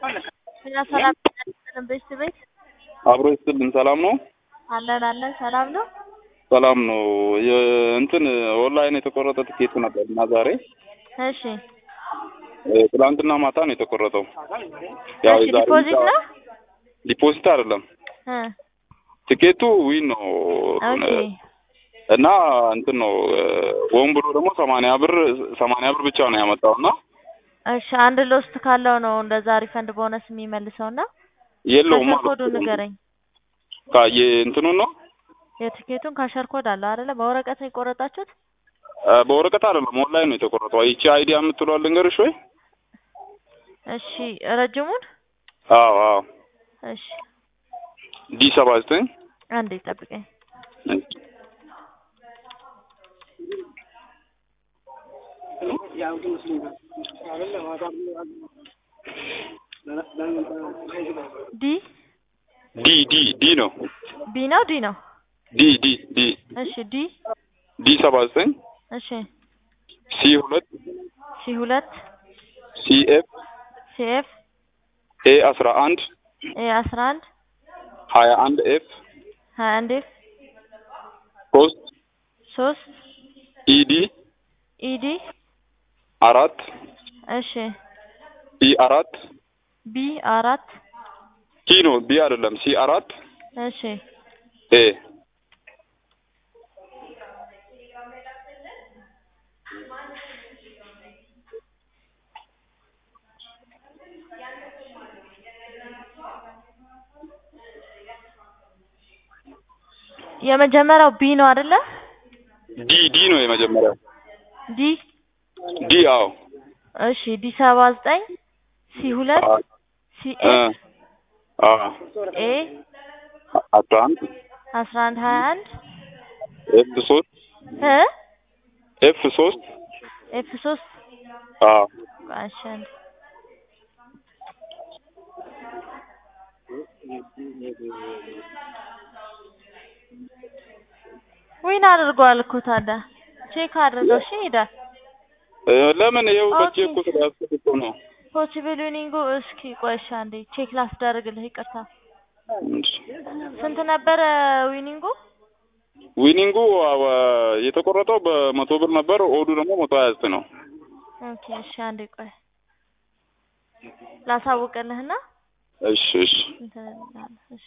እኛ ሰላም ነን። ቤት ቤት አብሮ ይስጥልን። ሰላም ነው? አለን አለን። ሰላም ነው። ሰላም ነው። እንትን ኦንላይን የተቆረጠ ትኬት ነበር እና ዛሬ እሺ እ፣ ትናንትና ማታ ነው የተቆረጠው። ያው እሺ። የዛሬ ዲፖዚት ነው ዲፖዚት አይደለም እ ትኬቱ ዊን ነው ኦኬ እና እንትን ነው ወን ብሎ ደግሞ ሰማንያ ብር ሰማንያ ብር ብቻ ነው ያመጣው እና እሺ። አንድ ሎስት ካለው ነው እንደዛ ሪፈንድ ቦነስ የሚመልሰው እና የለውም ካሸር ኮዱ ንገረኝ። ካየ እንትኑ ነው የትኬቱን ካሸር ኮድ አለው አይደለ? በወረቀት ነው የቆረጣችሁት? እ፣ በወረቀት አይደለም ኦንላይን ነው የተቆረጠው። ይቺ አይዲያ የምትለዋ ልንገርሽ ወይ? እሺ። ረጅሙን አዎ አዎ እሺ። ዲ ሰባ ዘጠኝ አንዴ ጠብቀኝ። ዲ ዲ ዲ ዲ ነው ቢ ነው ዲ ነው? ዲ ዲ ዲ እሺ። ዲ ዲ ሰባ ዘጠኝ እሺ። ሲ ሁለት ሲ ሁለት ሲ ኤፍ ሲ ኤፍ ኤ አስራ አንድ ኤ አስራ አንድ ሀያ አንድ ኤፍ ሀያ አንድ ኤፍ ሶስት ሶስት ኢዲ ኢዲ አራት እሺ። ሲ አራት ቢ አራት ሲ ነው ቢ አይደለም ሲ አራት እሺ። ኤ የመጀመሪያው ቢ ነው አይደለ? ዲ ዲ ነው የመጀመሪያው ዲ ዲ አዎ እሺ። ዲ ሰባ ዘጠኝ ሲ ሁለት አ ሲ እ ኤፍ አ ኤ አስራ አንድ አስራ አንድ ሀያ አንድ ኤፍ ሶስት እ ኤፍ ሶስት ኤፍ ሶስት አ እሺ። አንድ ዊን አድርጓል እኮ ታዲያ ቼክ አድርገው። እሺ ሄዳል እ፣ ለምን ይኸው ኦኬ። በቼ እኮ ስለያዝኩት እኮ ነው ፖሲብል ዊኒንጉ እስኪ ቆይ እሺ፣ አንዴ ቼክ ላስደርግልህ። ይቅርታ ስንት ነበረ ዊኒንጉ? ዊኒንጉ አዎ፣ የተቆረጠው በመቶ ብር ነበር። ኦዱ ደግሞ መቶ ሀያ ዘጠኝ ነው። ኦኬ እሺ፣ አንዴ ቆይ ላሳውቅልህና እሺ እሺ እንትን እልልሃለሁ። እሺ